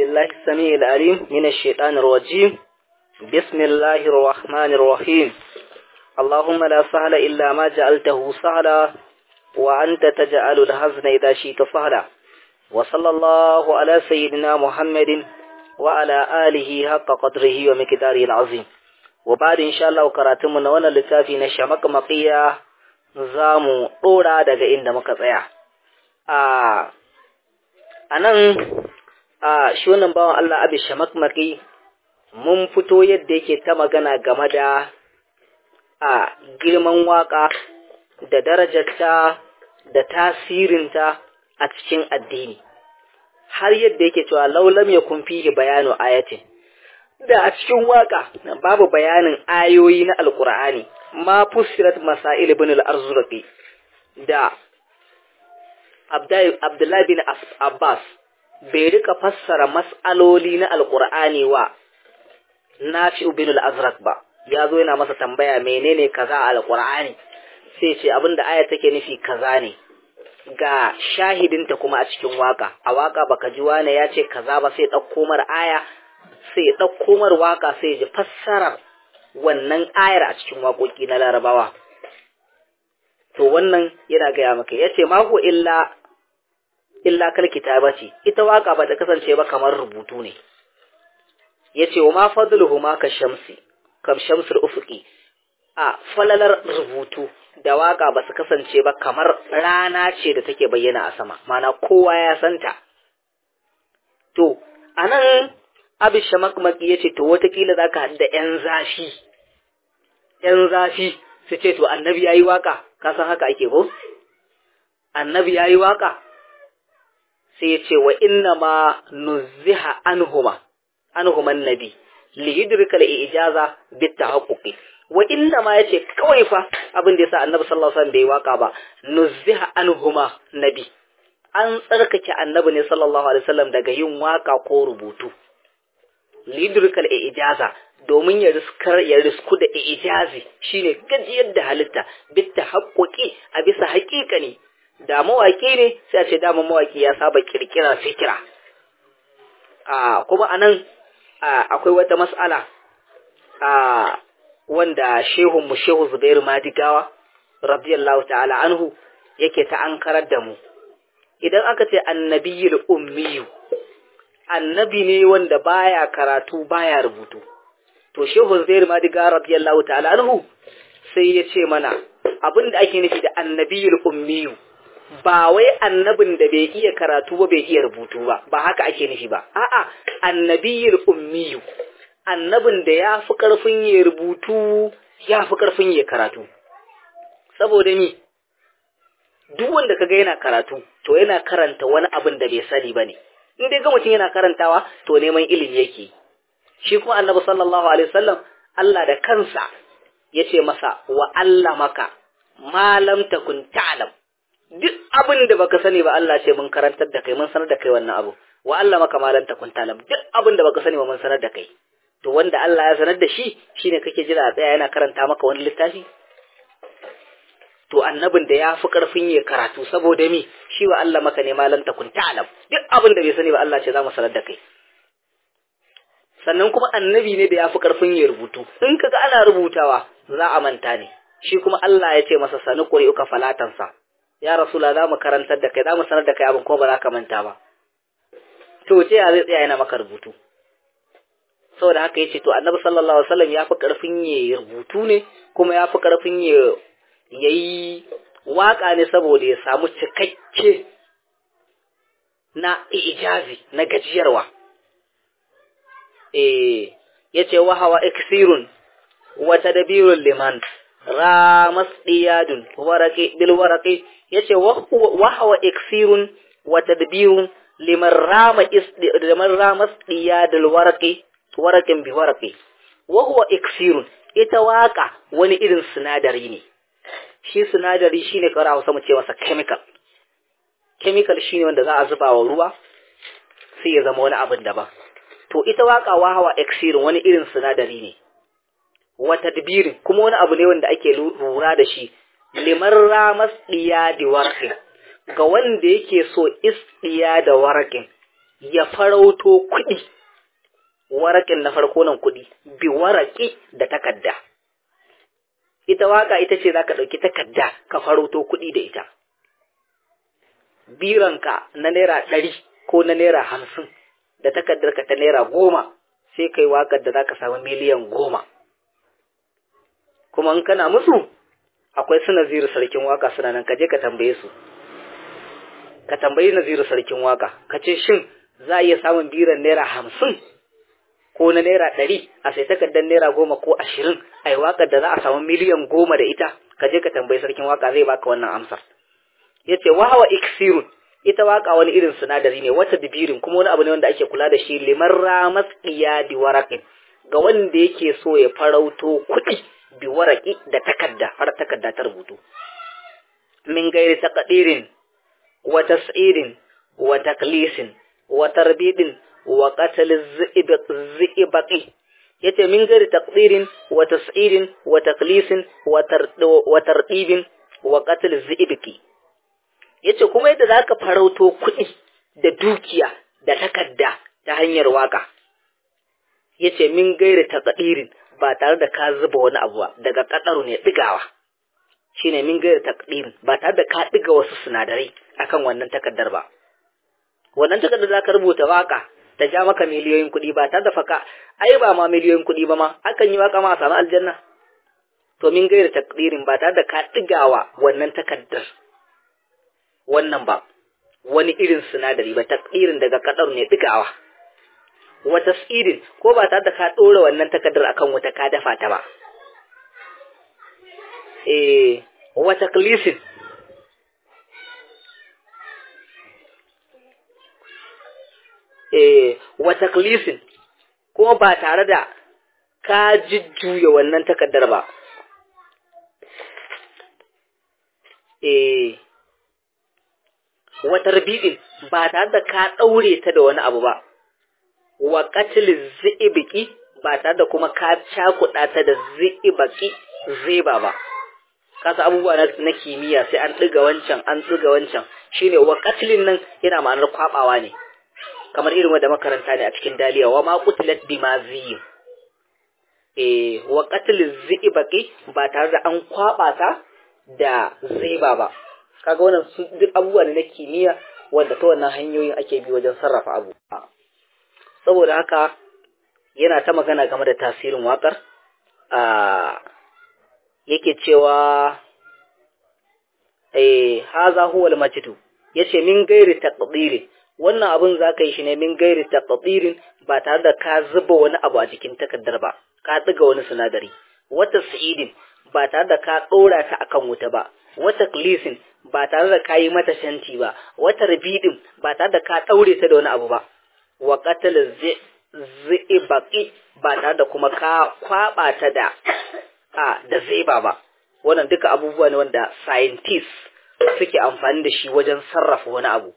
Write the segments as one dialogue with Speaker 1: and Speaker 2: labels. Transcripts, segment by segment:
Speaker 1: بالله السميع العليم من الشيطان الرجيم بسم الله الرحمن الرحيم اللهم لا سهل إلا ما جعلته سهلا وأنت تجعل الحزن إذا شئت سهلا وصلى الله على سيدنا محمد وعلى آله حق قدره ومقداره العظيم وبعد إن شاء الله كراتمنا وانا لتافي نشمك مقيا زامو طورا daga inda muka tsaya a anan a shi wannan bawan Allah abi shamakmaki mun fito yadda yake ta magana game da a girman waka da darajarta da tasirinta a cikin addini har yadda yake cewa laulam ya kun fihi bayanu ayatin da a cikin waka babu bayanin ayoyi na alkur'ani ma fusirat masail ibn al-arzurqi da Abdullahi bin Abbas bai rika fassara mas'aloli na alkur'ani wa Nafi'u bin al-Azraq ba ya zo yana masa tambaya menene kaza a alkur'ani sai ce abinda aya take nufi kaza ne ga shahidinta kuma a cikin waka a waka baka ji wane ya ce kaza ba sai ɗauko mar aya sai ɗauko mar waka sai ji fassarar wannan ayar a cikin waƙoƙi na larabawa to wannan yana gaya maka ya ce mako illa illa kal kitaba ce ita waka ba ta kasance ba kamar rubutu ne ya ce wa ma fadluhu ma ka shamsi kam shamsul ufuqi a falalar rubutu da waka ba su kasance ba kamar rana ce da take bayyana a sama mana kowa ya santa to anan abin shamakmaki ya ce to watakila za ka da ‘yan zafi ‘yan zafi su ce to annabi ya yi waka ka san haka ake ko annabi ya yi waka sai ya ce wa inna ma nuziha anhuma anhuman nabi li yudrika al ijaza bit tahaqquqi wa inna ma yace kawai fa abin da yasa annabi sallallahu alaihi wasallam bai waka ba nuziha anhuma nabi an tsarkake annabi ne sallallahu alaihi wasallam daga yin waka ko rubutu lidrikal ijaza domin ya riskar ya risku da ijazi shine gajiyar da halitta bitta haƙƙoƙi a bisa haƙiƙa ne da mawaƙi ne sai a ce dama mawaƙi ya saba kirkira fikira a kuma anan akwai wata mas'ala a wanda shehun mu shehu Zubairu Madigawa radiyallahu ta'ala anhu yake ta ankarar da mu idan aka ce annabiyul ummiyu annabi ne wanda baya karatu baya rubutu to shehu Zubairu Madigawa radiyallahu ta'ala anhu sai ya ce mana abinda ake nufi da annabiyul ummiyu ba wai annabin da bai iya karatu ba bai iya rubutu ba ba haka ake nufi ba a'a annabiyul ummiyu annabin da ya fi ƙarfin ya rubutu ya fi ƙarfin ya karatu saboda ni duk wanda kaga yana karatu to yana karanta wani abin da bai sani bane in dai ga mutum yana karantawa to neman ilimi yake shi kuma annabi sallallahu alaihi wasallam Allah da kansa yace masa wa allamaka ma lam takun ta'lam duk abin da baka sani ba Allah ce mun karantar da kai mun sanar da kai wannan abu wa allamaka ma lam takun ta'lam duk abin da baka sani ba mun sanar da kai to wanda Allah ya sanar da shi shine kake jira a tsaya yana karanta maka wani littafi to annabin da ya fi karfin ya karatu saboda mi shi wa Allah maka ne malam takun ta'lam duk abin da bai sani ba Allah ce za mu sanar da kai sannan kuma annabi ne da ya fi karfin ya rubutu in kaga ana rubutawa za a manta ne shi kuma Allah ya ce masa sani uka falatansa ya rasula za mu karantar da kai za mu sanar da kai abin ko ba za ka manta ba to ce ya zai tsaya yana maka rubutu saboda haka yace to annabi sallallahu alaihi wasallam ya fi karfin ya rubutu ne kuma ya fi karfin ya yayi waka ne saboda ya samu cikakke na ijazi na gajiyarwa eh yace wa hawa iksirun wa tadbirul liman ramas diyadun waraqi bil waraqi yace wa hawa iksirun wa tadbirun liman rama isdi liman ramas diyadul waraqi warakin bi waraqi wa huwa iksirun ita waka wani irin sinadari ne shi sinadari shine kawai Hausa mu ce masa chemical chemical shine wanda za a zuba wa ruwa sai ya zama wani abin daban to ita waka wa hawa iksirun wani irin sinadari ne wa tadbirin kuma wani abu ne wanda ake lura da shi liman ramas diya di warqin ga wanda yake so isdiya da warqin ya farauto kuɗi warakin na farko nan kuɗi bi waraki da takadda ita waka ita ce zaka ɗauki takadda ka farauto kuɗi da ita biranka na naira ɗari ko na naira hamsin da takaddarka ta naira goma sai kai wakar da zaka samu miliyan goma kuma in kana musu akwai su naziru sarkin waka suna nan kaje ka tambaye su ka tambayi naziru sarkin waka ka ce shin za a iya samun biran naira hamsin ko na naira ɗari a sai takardar naira goma ko ashirin a yi wakar da za a samu miliyan goma da ita ka je ka tambayi sarkin waka zai baka wannan amsar ya ce wahawa iksirun ita waka wani irin sinadari ne wata dibirin kuma wani abu ne wanda ake kula da shi liman ramas iyadi waraƙin ga wanda yake so ya farauto kuɗi bi waraki da takarda har takarda ta rubutu min gairi taqdirin wa tas'irin wa taklisin wa tarbidin wa qatl az-zi'baqi yace min gairi taqdirin wa tas'irin wa taklisin wa tardibin wa qatl az-zi'baqi yace kuma yadda zaka farauto kuɗi da dukiya da takarda ta hanyar waka yace min gairi taqdirin ba tare da ka zuba wani abu ba daga kadaru ne digawa shine min gairi taqdirin ba tare da ka diga wasu sinadarai akan wannan takardar ba wannan takardar zaka rubuta waka ta ja maka miliyoyin kuɗi ba tare da faka ai ba ma miliyoyin kuɗi ba ma akan yi waka ma a samu aljanna to min gairi taqdirin ba tare da ka digawa wannan takardar wannan ba wani irin sinadari ba taqdirin daga kadaru ne digawa wata tsirin ko ba tare da ka ɗora wannan takardar akan wata ka dafa ta ba. Eh, wata klisin. Eh, wata klisin, ko ba tare da ka jujjuya wannan takardar ba. Eh, wata rabidin ba tare da ka ɗaure ta da wani abu ba. wa katil zi'ibiki ba tare da kuma ka cakuɗa ta da zi'ibaki zeba ba kasa abubuwa na kimiyya sai an ɗiga wancan an ɗiga wancan shine wa katilin nan yana ma'anar kwabawa ne kamar irin wanda makaranta ne a cikin daliya wa ma qutilat bima ziyin eh wa qatil zi'ibaki ba tare da an kwaba ta da zeba ba kaga wannan su duk abubuwa ne na kimiyya wanda ta wannan hanyoyin ake bi wajen sarrafa abu saboda haka yana ta magana game da tasirin waƙar a yake cewa eh haza huwal majidu yace min gairi taqdirin wannan abun zaka yi shi ne min gairi taqdirin ba tare da ka zuba wani abu a jikin takardar ba ka tsiga wani sinadari wata sa'idin ba tare da ka dora ta akan wuta ba wata klisin ba tare da ka yi mata shanti ba wata rabidin ba tare da ka daure ta da wani abu ba wa qatal zi'ibaqi ba tare da kuma ka kwaba ta da a da zeba ba wannan duka abubuwa ne wanda scientists suke amfani da shi wajen sarrafa wani abu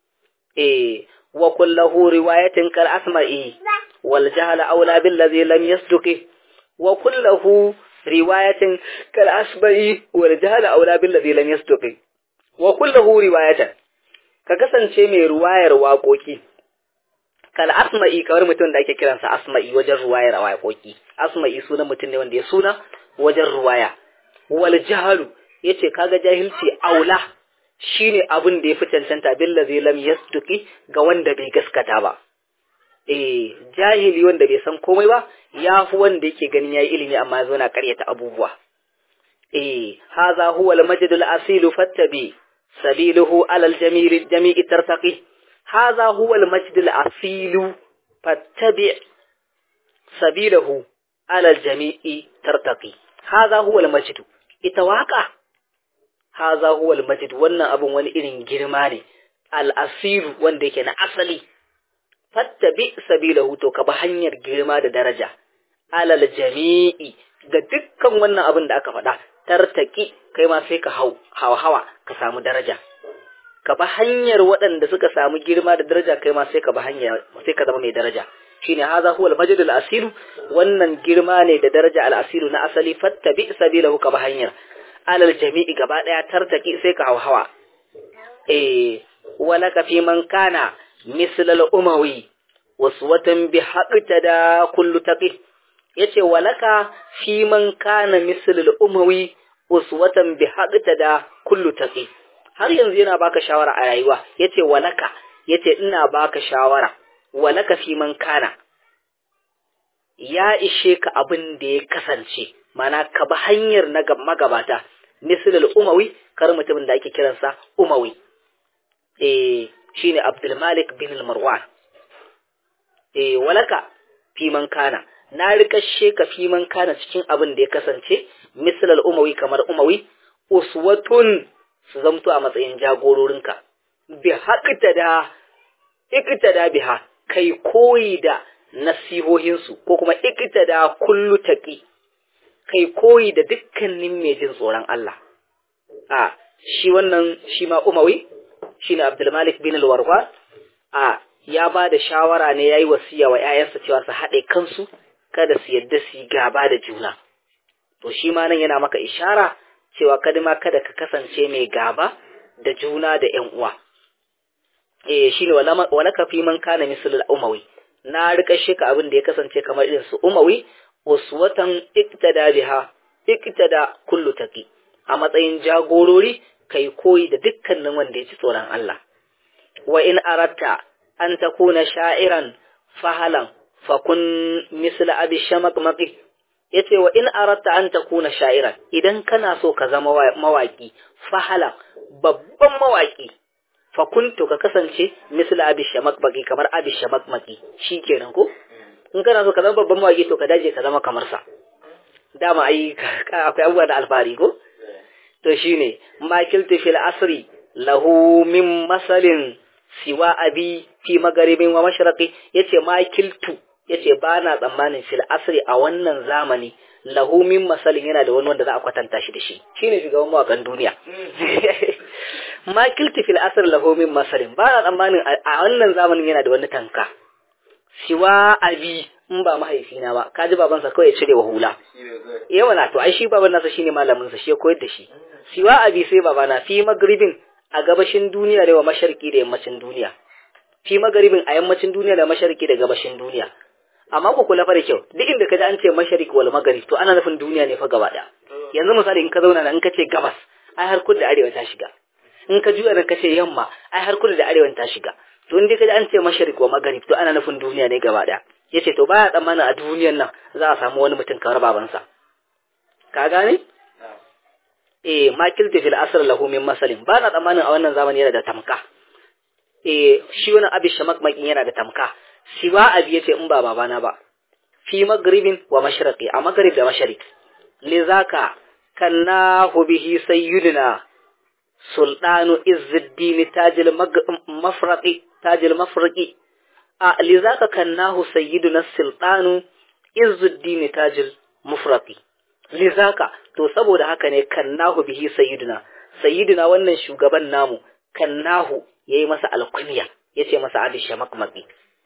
Speaker 1: eh wa kullahu riwayatin kal asma'i wal jahala aula bil ladhi lam yasduqi wa kullahu riwayatin kal asma'i wal jahala aula bil ladhi lam yasduqi wa kullahu riwayatan ka kasance mai ruwayar waƙoƙi kal asma'i kamar mutum da ake kiransa asma'i wajen ruwayar waƙoƙi asma'i sunan mutum ne wanda ya suna wajen ruwaya wal jahalu yace kaga jahilci aula shine abin da yafi cancanta billazi lam yasduqi ga wanda bai gaskata ba eh jahili wanda bai san komai ba yafi wanda yake ganin yayi ilimi amma yazo na karyata abubuwa eh hadha huwa al majd al asil fattabi sabiluhu ala al jamil jami'i tartaqi hadha huwa al majd al asil fattabi sabiluhu ala al jami'i tartaqi hadha huwa al majd ita waka haza huwa al-majid wannan abun wani irin girma ne al-asir wanda yake na asali fattabi sabilahu to ka bi hanyar girma da daraja alal jami'i ga dukkan wannan abin da aka faɗa tartaki kai ma sai ka hau hawa hawa ka samu daraja ka bi hanyar waɗanda suka samu girma da daraja kai ma sai ka bi hanya sai ka zama mai daraja shine haza huwa al-majid al-asir wannan girma ne da daraja al-asir na asali fattabi sabilahu ka bi hanyar alal jami'i gaba daya tartaki sai ka hauhawa eh wala ka fi man kana misl al-umawi uswatan bi haqtada kullu taqi yace walaka fi man kana misl al-umawi uswatan bi haqtada kullu taqi har yanzu yana baka shawara a rayuwa yace walaka yace ina baka shawara walaka fi man kana ya ishe ka abin da ya kasance mana ka bi hanyar na magabata misalul umawi kar mutumin da ake kiransa umawi eh shine Abdul Malik bin Marwan eh walaka fi man kana na rikashe ka fi man kana cikin abin da ya kasance misalul umawi kamar umawi uswatun su zamto a matsayin jagororinka bi haqtada iktada biha kai koyi da nasihohinsu ko kuma iktada kullu taqi kai koyi da dukkanin mai jin tsoron Allah a shi wannan shi ma umawi shine Abdul Malik bin al-Warwa a ya ba da shawara ne yayi wasiya wa ƴaƴansa cewa su haɗe kansu kada su yadda su yi gaba da juna to shi ma nan yana maka ishara cewa kada ma kada ka kasance mai gaba da juna da ƴan uwa eh shine wala ka fi man kana misalul umawi na rika shi ka abin da ya kasance kamar irin su umawi uswatan iktada biha iktada kullu taqi a matsayin jagorori kai koyi da dukkanin wanda ya ci tsoron Allah wa in aratta an takuna sha'iran fahalan fakun misla abi shamakmaki yace wa in aratta an takuna sha'iran idan kana so ka zama mawaki fahalan babban mawaki fakuntu ka kasance misla abi shamakmaki kamar abi shamakmaki shikenan ko in kana so ka zama babban mawaki to ka daje ka zama kamar sa dama ai akwai abubuwa da alfahari ko to shine makiltu fil asri lahu min masalin siwa abi fi magaribin wa masharaqi yace makiltu yace ba na tsammanin fil asri a wannan zamani lahu min masalin yana da wani wanda za a kwatanta shi da shi shine shugaban mawakan duniya makiltu fil asri lahu min masalin ba na tsammanin a wannan zamanin yana da wani tanka siwa abi in ba mahaifina ba kaji babansa kawai ya cire wa hula yawa na to ai shi baban nasa shine malamin sa shi ya koyar da shi siwa abi sai babana fi magribin a gabashin duniya da wa mashariki da yammacin duniya fi magribin a yammacin duniya da mashariki da gabashin duniya amma ku kula fa da kyau duk inda kaji an ce mashariki wal maghrib to ana nufin duniya ne fa gaba daya yanzu misali in ka zauna nan in ka ce gabas ai har kudu da arewa ta shiga in ka juya nan ka ce yamma ai har kudu da arewa ta shiga to in dai kaji an ce mashariki wa maghrib to ana nufin duniya ne gaba daya yace to baya tsammanin a duniyan nan za a samu wani mutum kamar babansa ka gane eh makilti fil asr lahu min masalin ba na tsammanin a wannan zamani yana da tamka eh shi wani abi shamakmakin yana da tamka siwa abi yace in ba babana ba fi magribin wa mashriqi a magrib da mashriq lizaka kannahu bihi sayyidina sultanu izzuddin tajil mafraqi tajil mafraqi a lizaka kannahu sayyiduna sultanu izzuddin tajil mufraqi lizaka to saboda haka ne kannahu bihi sayyiduna sayyiduna wannan shugaban namu kannahu yayi masa alkunya yace masa abi shamakmaki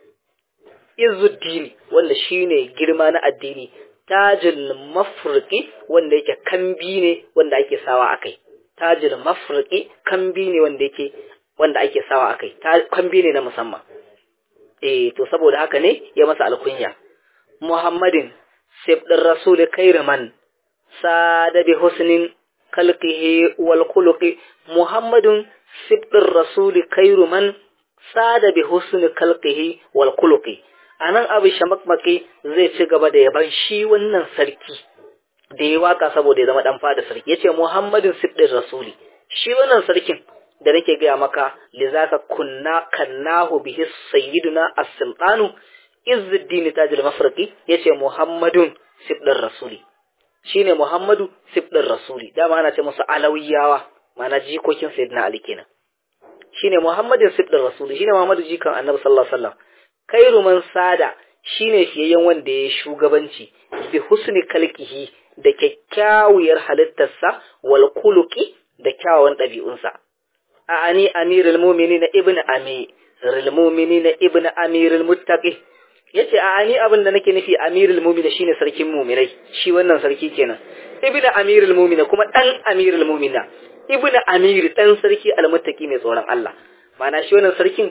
Speaker 1: izzuddin wanda shine girma na addini tajil mafrqi wanda yake kambi ne wanda ake sawa akai tajil mafrqi kambi ne wanda yake wanda ake sawa akai kambi ne na musamman eh to saboda haka ne ya masa alkunya muhammadin sibdin rasul kairaman sada bi husnin kalqihi wal khuluqi muhammadun sibdin rasul kairuman sada bi husni kalqihi wal khuluqi anan abu shamakmaki zai ci gaba da yaban shi wannan sarki da ya waka saboda ya zama dan fada sarki yace muhammadin sibdin rasuli shi wannan sarkin da nake gaya maka lizaka kunna kannahu bihi sayyiduna as-sultanu izzuddin tajil mafraqi yace muhammadun sibdin rasuli shine muhammadu sibdin rasuli dama ana ce musu alawiyawa mana jikokin sayyidina ali kenan shine muhammadin sibdin rasuli shine muhammadu jikan annabi sallallahu alaihi wasallam khairu man sada shine fiyayyen wanda ya shugabanci bi husni kalkihi da kyakkyawar halittarsa wal kuluki da kyawawan ɗabi'unsa a'ani amirul mu'minin ibn amirul mu'minin ibn amirul muttaqi yace a'ani abin da nake nufi amirul mu'minin shine sarkin mu'minai shi wannan sarki kenan ibn amirul mu'minin kuma dan amirul mu'minin ibn amir dan sarki almuttaqi mai tsoron Allah mana shi wannan sarkin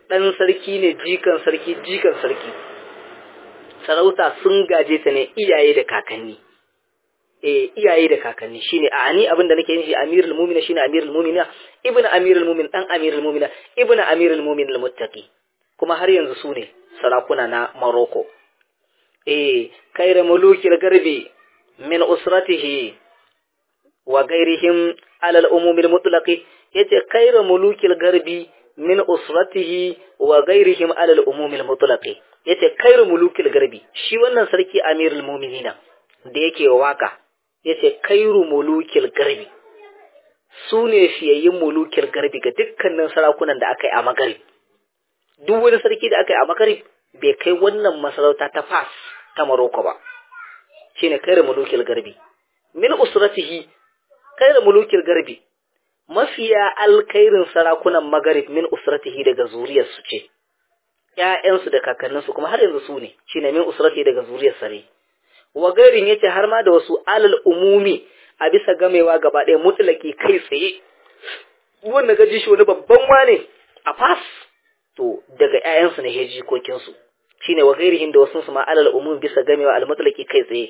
Speaker 1: ɗan sarki ne jikan sarki jikan sarki sarauta sun gaje ta ne iyaye da kakanni eh iyaye da kakanni shine a ani abinda nake yin shi amirul mu'minin shine amirul mu'minin ibnu amirul mu'min dan amirul mu'minin ibnu amirul mu'min al-muttaqi kuma har yanzu su ne sarakuna na Morocco eh kaira mulukil garbi min usratihi wa gairihim ala al-umum al-mutlaqi yace kaira mulukil garbi min usratihi wa gairihim ala al-umum al-mutlaqi yace kairu mulukil garbi shi wannan sarki amirul mu'minina da yake waka yace kairu mulukil garbi su ne fiyayyin mulukil garbi ga dukkanin sarakunan da aka yi a magarib duk wani sarki da aka yi a magarib bai kai wannan masarauta ta fas ta maroko ba shine kairu mulukil garbi min usratihi kairu mulukil garbi mafiya alkairin sarakunan magarib min usratihi daga zuriyarsu ce ‘ya'yansu da kakanninsu kuma har yanzu su ne, shi ne min usrati daga zuriyar sare. Wa gairin yace har ma da wasu alal umumi a bisa gamewa gaba ɗaya mutulaki kai tsaye. Wanda ga ji shi wani babban wane a fas, to daga ‘ya'yansu ne heji kokinsu. Shi ne wa gairihin da wasu su ma alal umumi bisa gamewa al mutulaki kai tsaye.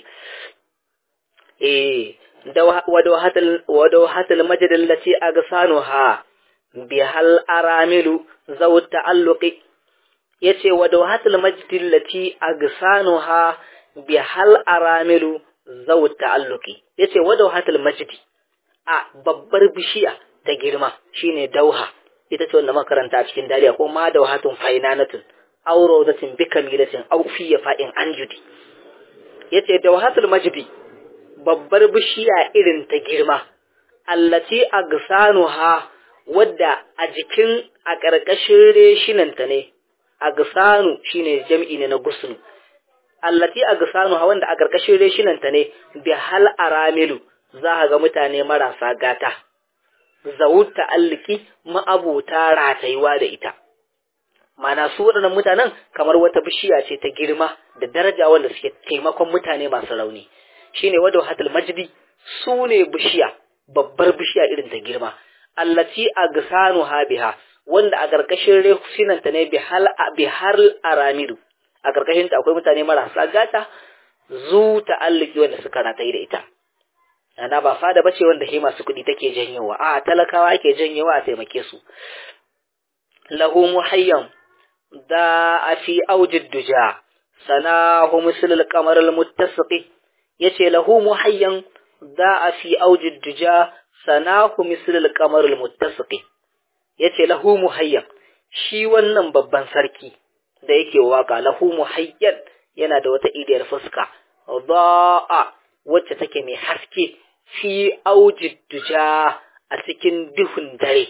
Speaker 1: Eh, wada wahatal majadin lati a ga sanu ha, bi hal aramilu zau ta'alluqi yace wa dawhatul majdi allati agsanuha bi hal aramilu zaw ta'alluqi yace wa dawhatul majdi a babbar bishiya ta girma shine dauha ita ce wanda makaranta a cikin dariya ko ma dawhatun fainanatun aw rawdatin bikamilatin aw fi fa'in anjudi yace dawhatul majdi babbar bishiya irin ta girma allati agsanuha wadda a jikin a ƙarƙashin reshinanta ne agsanu shine jam'i ne na gusnu allati agsanu wanda a karkashin reshinanta ne bi hal aramilu za ka ga mutane marasa gata zawut ta'alliki ma'abuta ratayuwa da ita mana su waɗannan mutanen kamar wata bishiya ce ta girma da daraja wanda suke taimakon mutane masu rauni shine wadda hatul majdi su ne bishiya babbar bishiya irin ta girma allati agsanu biha wanda a ƙarƙashin rehusinanta ne bi har aramidu a ƙarƙashinta akwai mutane marasa gata zu ta'alliki wanda suka rataye da ita ana ba fada bace wanda he masu kuɗi take janyowa a talakawa ake janyowa a taimake su lahu muhayyan da a fi aujid duja sanahu mislul qamar al muttasiqi yace lahu muhayyan da a fi aujid duja sanahu mislul qamar al muttasiqi ya ce lahu muhayyan shi wannan babban sarki da yake waka lahu muhayyan yana da wata idiyar fuska za'a wacce take mai haske fi aujid duja a cikin duhun dare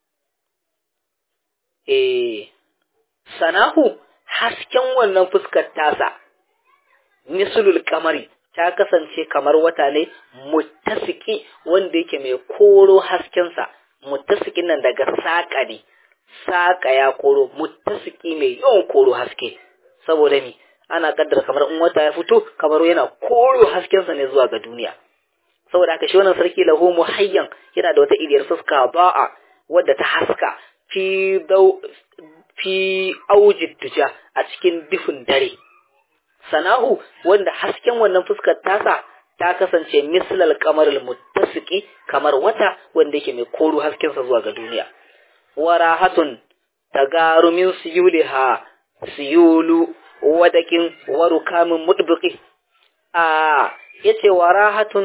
Speaker 1: eh sanahu hasken wannan fuskar tasa mislul kamari ta kasance kamar wata ne muttasiki wanda yake mai koro haskensa muttasikin nan daga saƙa ne saƙa ya koro muttasiki mai yawan koro haske saboda mi ana kaddara kamar in wata ya fito kamar yana koro haskensa ne zuwa ga duniya saboda haka shi wannan sarki lahu muhayyan yana da wata iriyar fuska ba'a wadda ta haska fi dau fi aujid duja a cikin dufin dare sanahu wanda hasken wannan fuskar tasa ta kasance mislal kamarul muttasiki kamar wata wanda yake mai koro haskensa zuwa ga duniya warahatun tagarumin siyuliha siyulu wadakin warukamin mudbiki a yace warahatun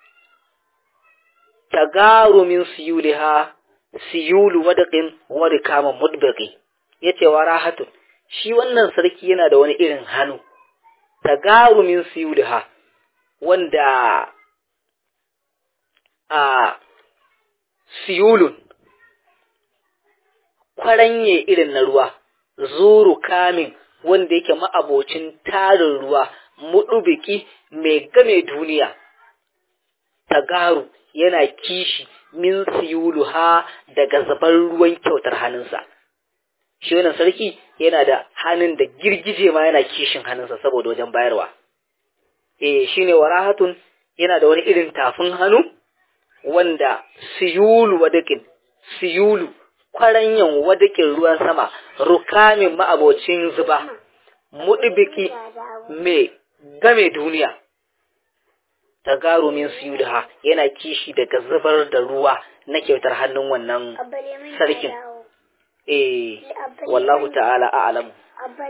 Speaker 1: tagarumin siyuliha siyulu wadakin warukamin mudbiki yace warahatun shi wannan sarki yana da wani irin hannu tagarumin siyuliha wanda a siyulun kwaranye irin na ruwa zuru kamin wanda yake ma'abocin tarin ruwa mudubiki mai game duniya tagaru yana kishi min siyulu ha daga zabar ruwan kyautar hannunsa shi wannan sarki yana da hannun da girgije ma yana kishin hannunsa saboda wajen bayarwa eh shine warahatun yana da wani irin tafin hannu wanda siyulu wadakin siyulu kwaranyan wadakin ruwan sama rukamin ma'abocin zuba mudibiki me game duniya tagarumin suyudha yana kishi daga zubar da ruwa na kyautar hannun wannan sarkin eh wallahu ta'ala a'lamu